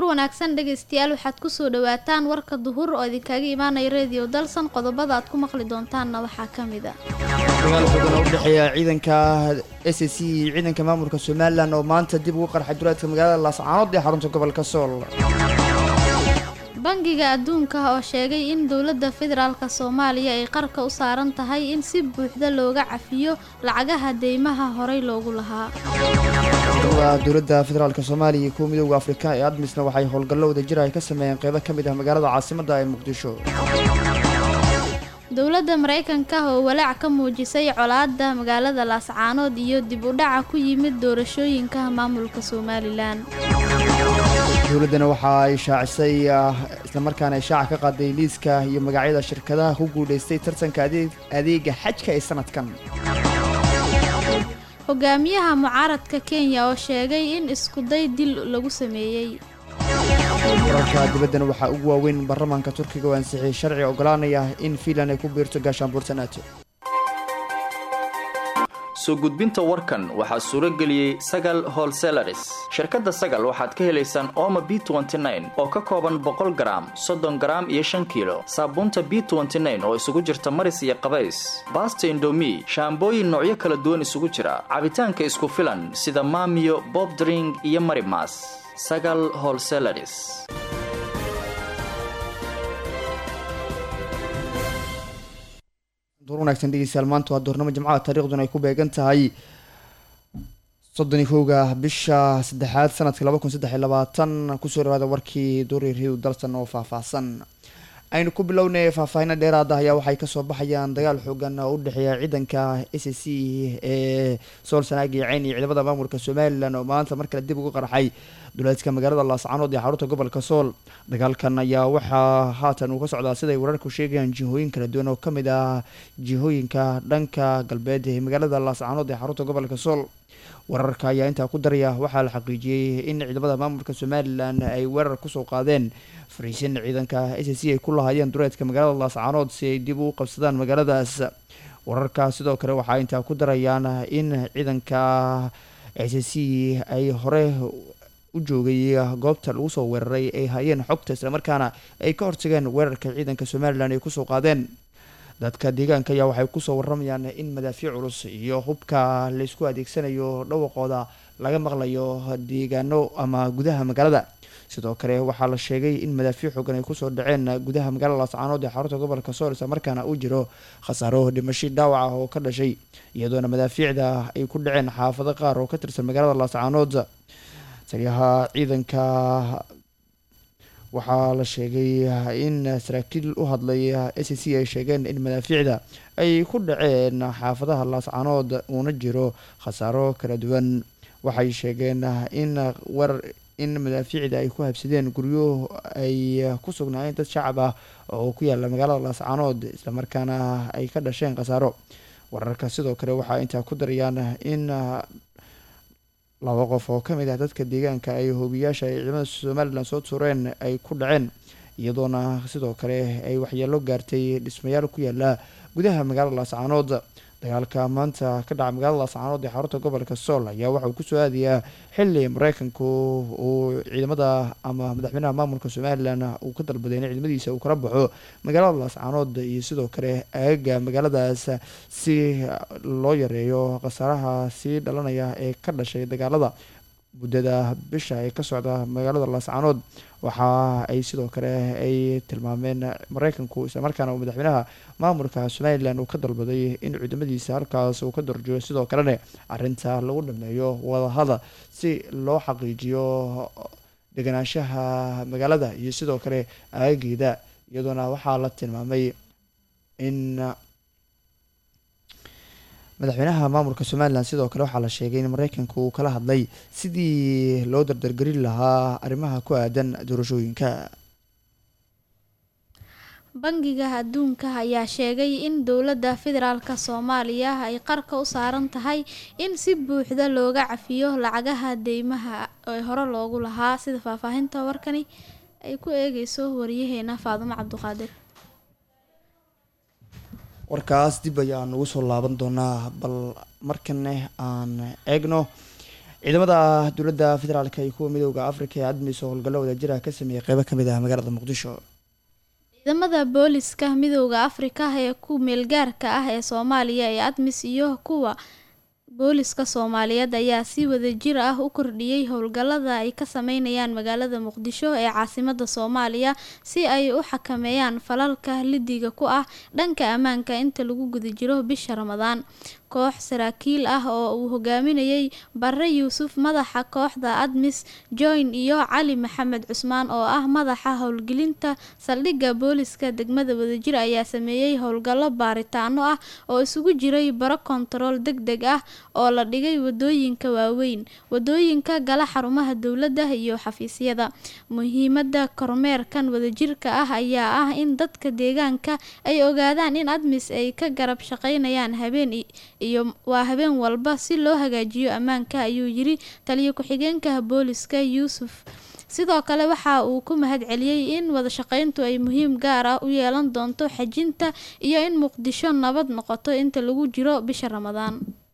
wanaagsan dhegaystayaal waxaad kusoo dhawaataan warka duhur oo idinkaga imaanaya reediyo dalsan qodobada aad ku maqli doontaanna waxaa ka mid a dagaal xooggan oo u dhexeeya ciidanka s c iyo ciidanka maamulka somalilan oo maanta dib ugu qarxay duleedka magaalada laascaanood ee xarunta gobolka sool bangiga adduunka oo sheegay in dowladda federaalk soomaaliya ay qarka u saaran tahay in si buuxda looga cafiyo lacagaha deymaha horey loogu lahaa dowladda federaalk soomaaliya iyo kuwa midooda afrika ee admisna waxay howlgallo wadajir ay ka sameeyeen qeybo ka mid ah magaalada caasimadda ee muqdisho dowladda maraykanka oo walaac ka muujisay colaadda magaalada laascaanood iyo dib u dhaca ku yimid doorashooyinka maamulka somalilan dowladdana waxa ay shaacisay islamarkaana ay shaaca ka qaaday liiska iyo magacyada shirkadaha ku guulaystay tartanka adeega xajka ee sanadkan hogaamiyaha mucaaradka kenya oo sheegay in iskuday dil lagu sameeyey wararka dibaddana waxaa ugu waaweyn baarlamaanka turkiga oo ansixiyey sharci ogolaanaya in fiinland ay ku biirto gaashaanbuurta nato soo gudbinta warkan waxaa suuro geliyey sagal holselaris shirkadda sagal waxaad ka helaysaan ooma b oo ka kooban boqol garaam soddon garaam iyo shan kiilo saabuunta b oo isugu jirta maris iyo qabays baasta indomi shaambooyin noocyo kala duwan isugu jira cabitaanka isku filan sida maamiyo bobdring iyo marimas sagal holselaris duur wanaagsan dhegeystayaal maanta waa duurnimo jimcaha taariikhduna ay ku beegan tahay soddon iyo kowga bisha saddexaad sanadka laba kun saddex iyo labaatan kusoo dhawaada warkii duuri riw dalsan oo faahfaahsan aynu ku bilownay faahfaahino dheeraada ayaa waxay kasoo baxayaan dagaal xoogan oo u dhexeeya ciidanka s c ee sool sanaagi ceyn iyo ciidamada maamulka somalilan oo maanta mar kale dib ugu qarxay duleedka magaalada laascaanood ee xarunta gobolka sool dagaalkan ayaa waxaa haatan uu ka socdaa siday wararku sheegayaan jihooyin kala duwan oo kamid ah jihooyinka dhanka galbeed ee magaalada laascaanood ee xarunta gobolka sool wararka ayaa intaa ku daraya waxaa la xaqiijiyey in ciidamada maamulka somalilan ay weerar kusoo qaadeen fariisin ciidanka s c ay ku lahaayeen duleedka magaalada laascaanood si ay dib u qabsadaan magaaladaas wararka sidoo kale waxaa intaa ku darayaan in ciidanka s c ay hore u joogay goobta lagu soo weeraray ay hayeen xogta islamarkaana ay ka hortageen weerarka ciidanka somalilan ay kusoo qaadeen dadka deegaanka ayaa waxay kusoo waramayaan in madaafiic culus iyo hubka laysku adeegsanayo dhawaqooda laga maqlayo deegaano ama gudaha magaalada sidoo kale waxaa la sheegay in madaafiic xoogan ay kusoo dhaceen gudaha magaalada laascaanood ee xarunta gobolka sool isla markaana uu jiro khasaaro dhimasho dhaawac ah oo ka dhashay iyadoona madaafiicda ay ku dhaceen xaafado qaar oo ka tirsan magaalada laascaanood taliyaha ciidanka waxaa la sheegay in saraakiil u hadlay s c ay sheegeen in madaafiicda ay ku dhaceen xaafadaha laascaanood uuna jiro khasaaro kala duwan waxay sheegeen in war in madaafiicda ay ku habsadeen guryo ay ku sugnaayeen dad shacab ah oo ku yaala magaalada laascaanood islamarkaana ay ka dhasheen khasaaro wararka sidoo kale waxaa intaa ku darayaan in laba qof oo kamid ah dadka deegaanka ay hoobiyaasha ay ciidamada somalilan soo tuureen ay ku dhaceen iyadoona sidoo kale ay waxyeelo gaartay dhismayaal ku yaala gudaha magaalada laascaanood dagaalka maanta ka dhaca magaalada laascaanood ee xarunta gobolka sool ayaa waxauu kusoo aadayaa xili mareykanku uu ciidamada ama madaxweynaha maamulka somalilan uu ka dalbaday in ciidamadiisa uu kala baxo magaalada laascaanood iyo sidoo kale aagaga magaaladaas si loo yareeyo khasaaraha sii dhalanaya ee ka dhashay dagaalada muddada bisha ee ka socda magaalada laascaanood waxa ay sidoo kale ay tilmaameen mareykanku islamarkaana uu madaxweynaha maamulka somalilan uu ka dalbaday in ciidamadiisa halkaas uu ka darjiyo sidoo kalena arinta lagu dhameeyo wadahada si loo xaqiijiyo deganaanshaha magaalada iyo sidoo kale aageeda iyadoona waxaa la tilmaamay in madaxweynaha maamulka somalilan sidoo kale waxaa la sheegay in mareykanka uu kala hadlay sidii loo dardargelin lahaa arrimaha ku aadan doorashooyinka bangiga adduunka ayaa sheegay in dowladda federaalk soomaaliya ay qarka u saaran tahay in si buuxda looga cafiyo lacagaha deymaha ee hore loogu lahaa sida faahfaahinta warkani ay ku eegeyso wariyaheena faadumo cabduqaadir warkaas dib ayaan ugu soo laaban doonaa bal markane aan eegno ciidamada dowladda federaalk iyo kuwa midooda afrika ee admis oo howlgallo wadajira ka sameeyey qeybo kamid ah magaalada muqdisho ciidamada booliska midooda afrika ee ku meelgaarka ah ee soomaaliya ee admis iyo kuwa booliska soomaaliyeed ayaa si wadajir ah u kordhiyey howlgallada ay ka sameynayaan magaalada muqdisho ee caasimada soomaaliya si ay u xakameeyaan falalka lidiga ku ah dhanka ammaanka inta lagu guda jiro bisha ramadaan koox saraakiil ah oo uu hogaaminayay bare yuusuf madaxa kooxda admis joyn iyo cali maxamed cusmaan oo ah madaxa howlgelinta saldhigga booliska degmada wadajir ayaa sameeyey howlgallo baaritaano ah oo isugu jiray baro kontarool deg deg ah oo la dhigay wadooyinka waaweyn wadooyinka gala xarumaha dowladda iyo xafiisyada muhiimada kormeerkan wadajirka ah ayaa ah in dadka deegaanka ay ogaadaan in admis ay ka garab shaqeynayaan habeen iyo waa habeen walba si loo hagaajiyo ammaanka ayuu yiri taliyo ku-xigeenka booliska yuusuf sidoo kale waxa uu ku mahad celiyey in wadashaqeyntu ay muhiim gaar ah u yeelan doonto xajinta iyo in muqdisho nabad noqoto inta lagu jiro bisha ramadaan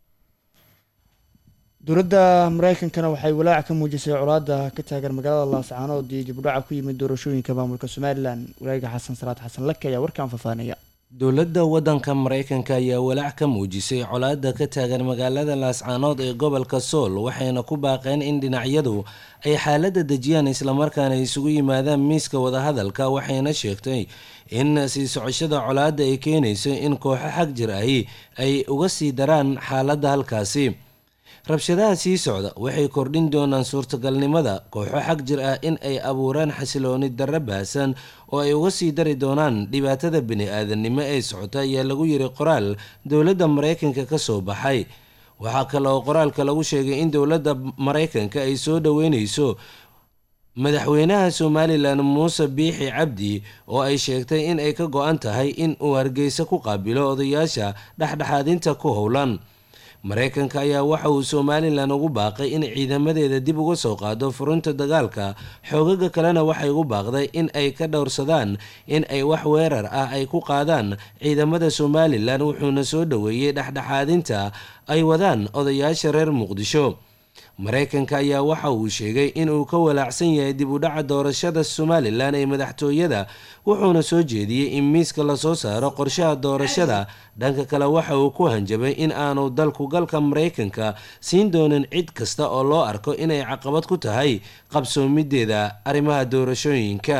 dowladda mareykankana waxay walaac ka muujisay colaada ka taagan magaalada laascaanood iyo dibudhaca ku yimid doorashooyinka maamulka somalilan walaaga xasan salaad xasan lake ayaa warkaan faahfaahinaya dowladda waddanka mareykanka ayaa walaac ka muujisay colaada ka taagan magaalada laascaanood ee gobolka sool waxayna ku baaqeen in dhinacyadu ay xaaladda dejiyaan islamarkaana isugu yimaadaan miiska wadahadalka waxayna sheegtay in sii socoshada colaadda ay keenayso in kooxo xag jir ahi ay uga sii daraan xaaladda halkaasi rabshadaha sii socda waxay kordhin doonaan suurtagalnimada kooxo xag jir ah in ay abuuraan xasilooni darro baahsan oo ay uga sii dari doonaan dhibaatada bini-aadannimo ee socota ayaa lagu yiri qoraal dowladda mareykanka ka soo baxay waxaa kale oo qoraalka lagu sheegay in dowladda mareykanka ay soo dhoweyneyso madaxweynaha somalilan muuse biixi cabdi oo ay sheegtay in ay ka go-an tahay in uu hargeysa ku qaabilo odayaasha dhexdhexaadinta ku howlan mareykanka ayaa waxa uu somalilan ugu baaqay in ciidamadeeda dib uga soo qaado furunta dagaalka xoogaga kalena waxay ugu baaqday in ay ka dhowrsadaan in ay wax weerar ah ay ku qaadaan ciidamada somalilan wuxuuna soo dhoweeyey dhexdhexaadinta ay wadaan odayaasha reer muqdisho mareykanka ayaa waxa uu sheegay in uu ka walaacsan yahay dib u dhaca doorashada somalilan ee madaxtooyada wuxuuna soo jeediyey in miiska lasoo saaro qorshaha doorashada dhanka kale waxa uu ku hanjabay in aanu dalku galka mareykanka siin doonin cid kasta oo loo arko inay caqabad ku tahay qabsoomideeda arrimaha doorashooyinka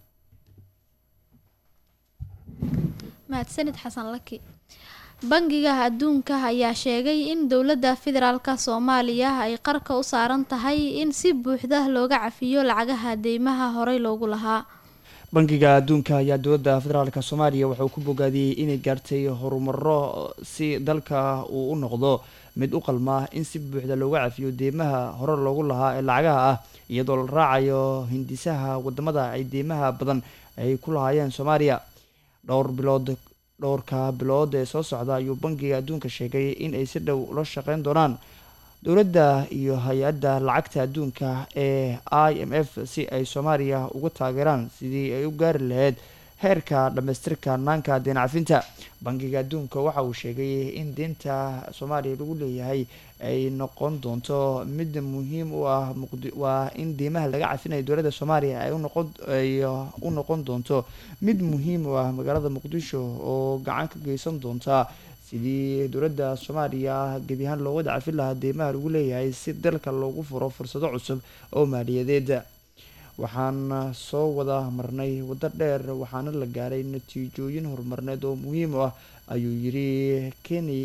mahadsanid xasan laki bangiga adduunka ayaa sheegay in dowladda federaalk soomaaliya ay qarka u saaran tahay in si buuxda looga cafiyo lacagaha deymaha horey loogu lahaa bangiga adduunka ayaa dowladda federaalk soomaaliya wuxuu ku bogaadiyey inay gaartay horumaro si dalka uu u noqdo mid u qalma in si buuxda looga cafiyo deymaha hore loogu lahaa ee lacagaha ah iyadoo la raacayo hindisaha wadamada ay deymaha badan ay ku lahaayeen soomaaliya dhowr bilood dhowrka bilood ee soo socda ayuu bangiga adduunka sheegay in ay si dhow ula shaqeyn doonaan dowladda iyo hay-adda lacagta adduunka ee i m f si ay soomaaliya uga taageeraan sidii ay u gaari lahayd heerka dhammaystirka naanka deen cafinta bangiga adduunka waxa uu sheegay in deynta soomaaliya lagu leeyahay ay noqon doonto mid muhiim u ah waa in deymaha laga cafinayo dowladda soomaaliya ay unoqon ay u noqon doonto mid muhiim u ah magaalada muqdisho oo gacan ka geysan doonta sidii dowladda soomaaliya gebi ahaan loo wada cafin lahaa deymaha lagu leeyahay si dalka loogu furo fursado cusub oo maaliyadeed waxaan soo wada marnay waddo dheer waxaana la gaaray natiijooyin horumarneed oo muhiim u ah ayuu yiri keni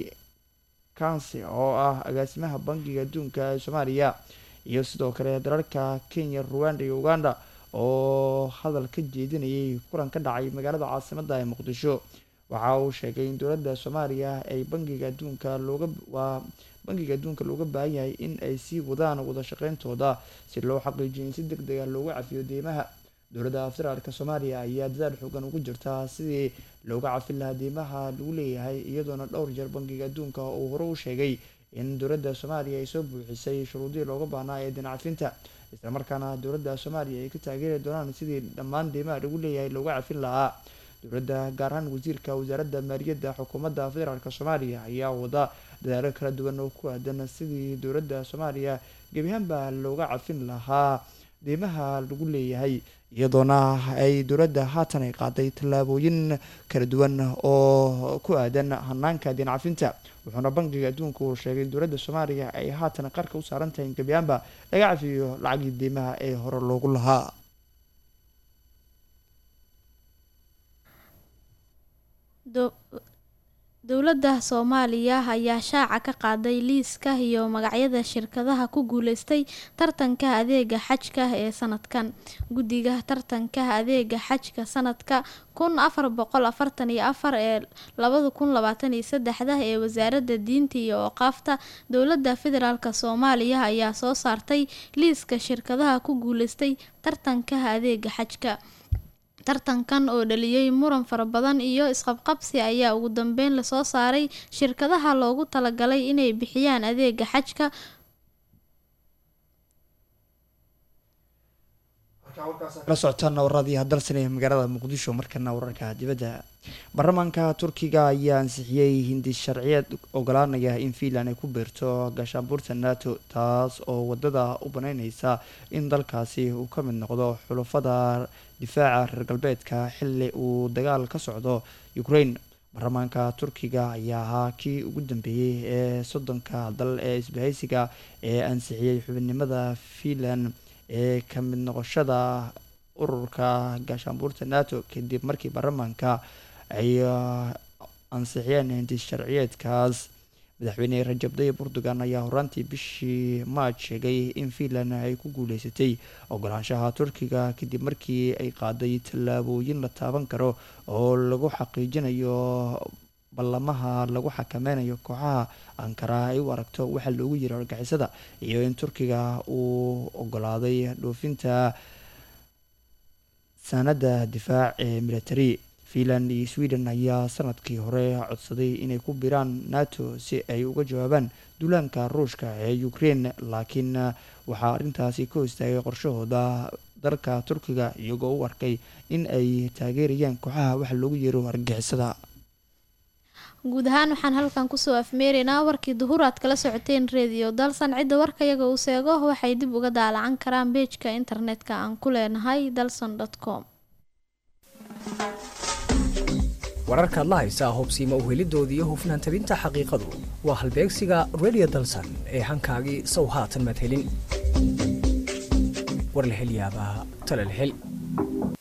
kansi oo ah agaasimaha bangiga adduunka ee soomaaliya iyo sidoo kale dalalka kenya ruwanda iyo uganda oo hadal ka jeedinayay kulan ka dhacay magaalada caasimadda ee muqdisho waxa uu sheegay in dowladda soomaaliya ay bangiga adduunka looga waa bangiga adduunka looga baahan yahay in ay sii wadaan wada shaqeyntooda si loo xaqiijiyo in si deg dega looga cafiyo deymaha dowladda federaalka soomaaliya ayaa dadaal xoogan ugu jirta sidii looga cafin lahaa deymaha lagu leeyahay iyadoona dhowr jeer bangiga adduunka uu hore u sheegay in dowladda soomaaliya ay soo buuxisay shuruudihii looga baahnaa ee deen cafinta islamarkaana dowladda soomaaliya ay ka taageeri doonaan sidii dhammaan deymaha lagu leeyahay looga cafin lahaa dowladda gaar ahaan wasiirka wasaaradda maaliyadda xukuumadda federaalk soomaaliya ayaa wada dadaalo kala duwan oo ku aadan sidii dowladda soomaaliya gebiahaanba looga cafin lahaa deymaha lagu leeyahay iyadoona ay dowladda haatan ay qaaday tallaabooyin kala duwan oo ku aadan hanaanka deen cafinta wuxuuna bankiga adduunka uu sheegay in dowladda soomaaliya ay haatan qarka u saaran tahay in gebiahaanba laga cafiyo lacagii deymaha ee hore loogu lahaa dowladda soomaaliya ayaa shaaca ka qaaday liiska iyo magacyada shirkadaha ku guuleystay tartanka adeega xajka ee sanadkan guddiga tartanka adeega xajka sanadka kun afar boqol afartan iyo afar ee labada kun labaatan iyo saddexda ee wasaaradda diinta iyo ooqaafta dowladda federaalk soomaaliya ayaa soo saartay liiska shirkadaha ku guuleystay tartanka adeega xajka tartankan oo dhaliyay muran fara badan iyo isqabqabsi ayaa ugu dambeyn lasoo saaray shirkadaha loogu talagalay inay bixiyaan adeega xajka kala socotaana waradii hadalsanaya magaalada muqdisho markana wararka dibadda baarlamaanka turkiga ayaa ansixiyey hindi sharciyeed ogolaanaya in fiinland ay ku biirto gaashaanbuurta nato taas oo wadada u baneyneysa in dalkaasi uu ka mid noqdo xulufada difaaca reer galbeedka xili uu dagaal ka socdo ukraine baarlamaanka turkiga ayaa ahaa kii ugu dambeeyey ee soddonka dal ee isbahaysiga ee ansixiyey xubinimada fiinland ee ka mid noqoshada ururka gaashaanbuurta nato kadib markii baarlamaanka ay ansixiyeen hindi sharciyeedkaas madaxweyne rajab dayib erdogan ayaa horaantii bishii maaj sheegay in fiinland ay ku guuleysatay ogolaanshaha turkiga kadib markii ay qaaday tallaabooyin la taaban karo oo lagu xaqiijinayo ballamaha lagu xakameynayo kooxaha ankara ay u aragto waxaa loogu yiri argixisada iyo in turkiga uu ogolaaday dhoofinta saanada difaac ee military fiinland iyo sweden ayaa sanadkii hore codsaday inay ku biraan nato si ay uga jawaabaan duulaanka ruushka ee ukraine laakiin waxaa arrintaasi ka hostaagay qorshahooda dalka turkiga iyagoo u arkay in ay taageerayaan kooxaha waxa loogu yeero argixisada guud ahaan waxaan halkan kusoo afmeeraynaa warkii duhur aad kala socoteen redio dalsan cidda warkayaga uu seego waxay dib uga daalacan karaan beejka internetka aan ku leenahay dalson com wararkaad la haysaa hobsiima uhelidooda iyo hufnaan tabinta xaqiiqadu waa halbeegsiga redio dalsan ee hankaagii sow haatan madhelin war la hel yaabaa talal hel